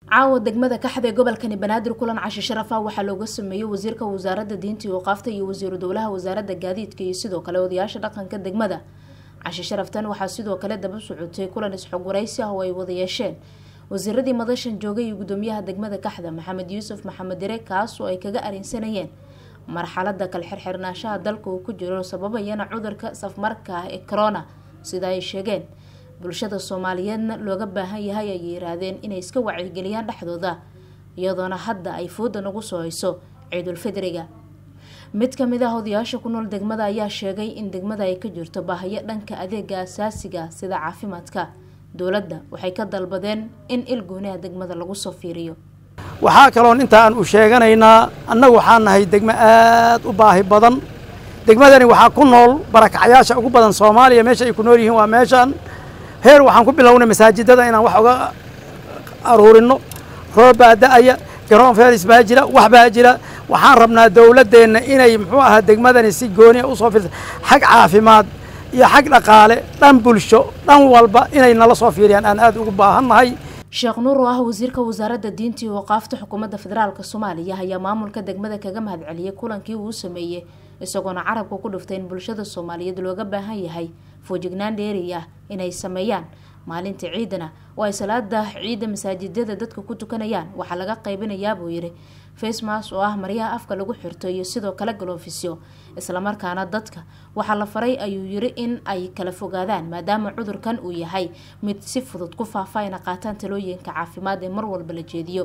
caawa degmada kaxda ee gobolkani banaadir kulan cashi sharafa waxaa looga sameeyey wasiirka wasaaradda diinta iyo waqaafta iyo wasiiru dowlaha wasaaradda gaadiidka iyo sidoo kale odayaasha dhaqanka degmada cashi sharaftan waxaa sidoo kale daba socotay kulan isxog waraysi ah oo ay wada yeesheen wasiiradii madashan joogay iyo gudoomiyaha degmada kaxda maxamed yuusuf maxamed dire kaas oo ay kaga arinsanayeen marxalada kala xirxirnaashaha dalka uu ku jiro sababayana cudurka safmarka ah ee corona sida ay sheegeen bulshada soomaaliyeedna looga baahan yahay ay yiraahdeen inay iska wacyigeliyaan dhexdooda iyadoona hadda ay fooda nagu soo hayso ciidulfidriga mid kamid ah odayaasha ku nool degmada ayaa sheegay in degmada ay ka jirto baahiyo dhanka adeega asaasiga sida caafimaadka dowladda waxay ka dalbadeen in il gooniha degmada lagu soo fiiriyo waxaa kaloon intaan u sheeganaynaa annagu waxaa nahay degmo aad u baahi badan degmadani waxaa ku nool barakacyaasha ugu badan soomaaliya meesha ay ku nool yihiin waa meeshaan heer waxaan ku bilownay masaajidada inaan wax uga aruurino roob baa da-aya garoon feris baa jira wax baa jira waxaan rabnaa dowladdeenna inay muxuu ahaa degmadani si gooniya usoo fiirsa xag caafimaad iyo xag dhaqaale dhan bulsho dhan walba inay nala soo fiiriyaan aan aad ugu baahannahay sheekh nuur oo ah wasiirka wasaaradda diinta iyo waqaafta xukuumadda federaalk soomaaliya ayaa maamulka degmada kaga mahadceliyey kulankii uu sameeyey isagoona carabka ku dhiftay in bulshada soomaaliyeed looga baahan yahay foojignaan dheeri ah inay sameeyaan maalinta ciidana oo ay salaada ciidda masaajidada dadka ku tukanayaan waxaa laga qaybinayaa buu yidhi facemas oo ah maryaha afka lagu xirto iyo sidoo kale galofisyo islamarkaana dadka waxaa la faray ayuu yiri in ay kala fogaadaan maadaama cudurkan uu yahay mid si fudud ku faafa ayna qaataan talooyinka caafimaad ee mar walba la jeediyo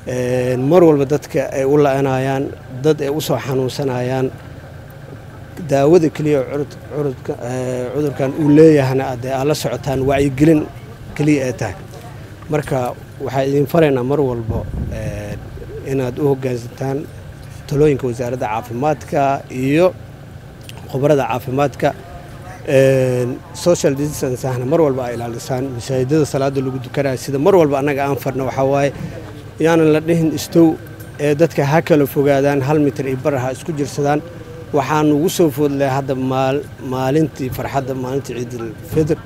mar walba dadka ay u la-anayaan dad ay usoo xanuunsanayaan daawada keliya cudurkan uu leeyahana adee aad la socotaan wacyigelin keliya ay tahay marka waxaa idin faraynaa mar walba inaad u hoggaansantaan talooyinka wasaaradda caafimaadka iyo khubarada caafimaadka social distancehna mar walba ay ilaalisaan masaajidada salaada lagu dukanaya sida mar walba annaga aan farno waxaa waaye yaanan la dhihin istow ee dadka ha kala fogaadaan hal mitir iyo bar ha isku jirsadaan waxaan ugu soo foodlay hadda maalintii farxadda maalintii ciidulfidr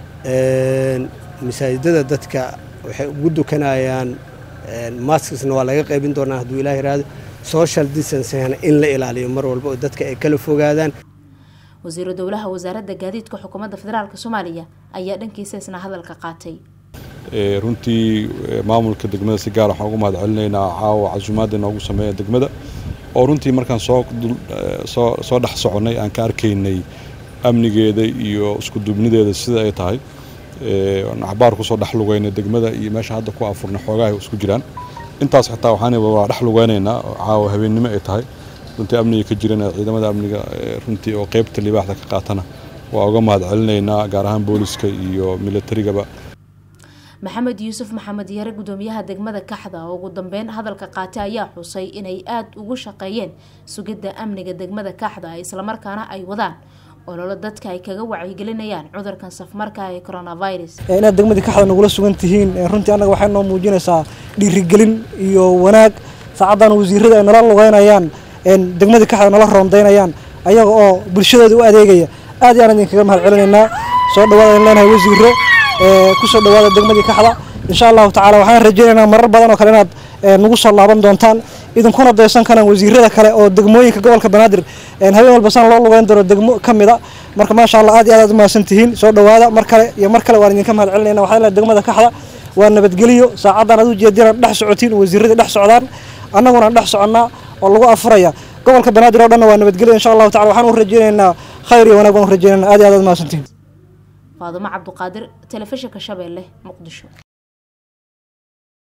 masaajidada dadka waxay ugu dukanayaan maskisna waa laga qaybin doonaa hadduu ilaah yiraahdo social distancehna in la ilaaliyo mar walba oo dadka ay kala fogaadaan wasiiru dowlaha wasaaradda gaadiidka xukuumadda federaalk soomaaliya ayaa dhankiisa isna hadalka qaatay runtii maamulka degmada si gaar waxaan ugu mahad celinaynaa caawa casuumaadda inoogu sameeya degmada oo runtii markaan soo soo dhex soconnay aan ka arkaynay amnigeeda iyo iskuduubnideeda sida ay tahay axbaar kusoo dhex lugeynay degmada iyo meesha hadda ku afurnay xoogaha isku jiraan intaas xitaa waxaan waa dhex lugeynaynaa caawa habeennimo ay tahay runtii amniga ka jirana ciidamada amniga runtii oo qeybta libaaxda ka qaatana waa uga mahad celinaynaa gaar ahaan booliska iyo milatarigaba maxamed yuusuf maxamed yare gudoomiyaha degmada kaxda oo ugu dambeyn hadalka qaatay ayaa xusay inay aada ugu shaqeeyeen sugidda amniga degmada kaxda islamarkaana ay wadaan ololo dadka ay kaga wacyigelinayaan cudurkan safmarka ee coronavirus inaad degmadii kaxda nagula sugan tihiin runtii annaga waxay noo muujinaysaa dhiirigelin iyo wanaag saacaddan wasiirada ay nala lugeynayaan degmadii kaxda nala roondaynayaan ayaga oo bulshadooda u adeegaya aad iyo aan idinkaga mahad celinaynaa soo dhawaada in leenahay wasiiro kusoo dhawaada degmadii kaxda insha allahu tacala waxaan rajeynaynaa marar badan oo kale inaad nagu soo laaban doontaan idinkuna daysan karaan wasiirada kale oo degmooyinka gobolka banaadir habeen walba san loo lugeyn doono degmo ka mid a marka maasha allah aad iyo aad aad umahadsan tihiin soo dhawaada mar kale iyo mar kale waan idinka mahad celinayna waxaa leedahay degmada kaxda waa nabadgeliyo saacaddan aad u jeedinaan dhex socotiin wasiiradii dhex socdaan annaguna aan dhex soconnaa oo lagu afuraya gobolka banaadir oo dhanna waa nabadgeliyo insha allahu tacala waxaan u rajeynaynaa khayr iyo wanaag baan u rajeynayna aad iyo aad aad umahadsantihiin faadumo cabduqaadir telefishinka shabeelle muqdisho